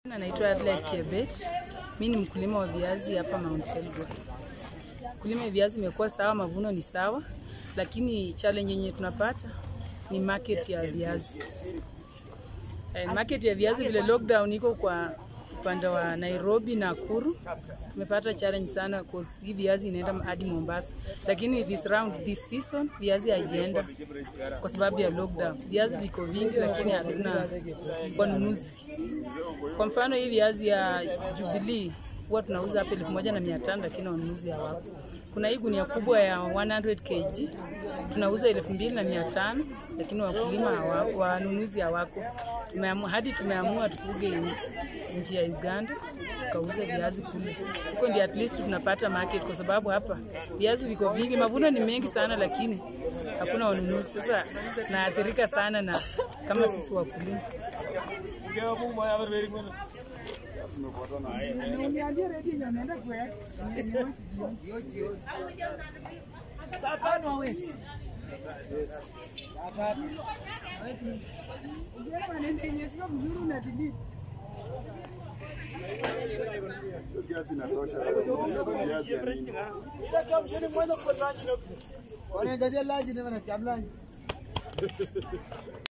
Naitwa Adelaide Chebet. Mimi ni mkulima wa viazi hapa Mount Elgon. Kulima ya viazi imekuwa sawa, mavuno ni sawa, lakini challenge yenye tunapata ni market ya viazi. Eh, market ya viazi vile lockdown iko kwa upande wa Nairobi na Nakuru, tumepata challenge sana cause hii viazi inaenda hadi Mombasa, lakini this round this season viazi haijaenda kwa sababu ya lockdown. Viazi viko vingi, lakini hatuna wanunuzi. Kwa mfano hii viazi ya Jubilee huwa tunauza hapa elfu moja na mia tano lakini wanunuzi hawapo. Kuna hii gunia kubwa ya 100 kg tunauza elfu mbili na mia tano lakini wakulima hawa- wanunuzi hawako. Tumeamua, hadi tumeamua tufuge nchi ya Uganda tukauze viazi kule, huko ndio at least tunapata market, kwa sababu hapa viazi viko vingi, mavuno ni mengi sana, lakini hakuna wanunuzi. Sasa naathirika sana na kama sisi wakulima. Kiasi inatosha. Kiasi ya nini? Wanaangazia lunch na wanatiam lunch.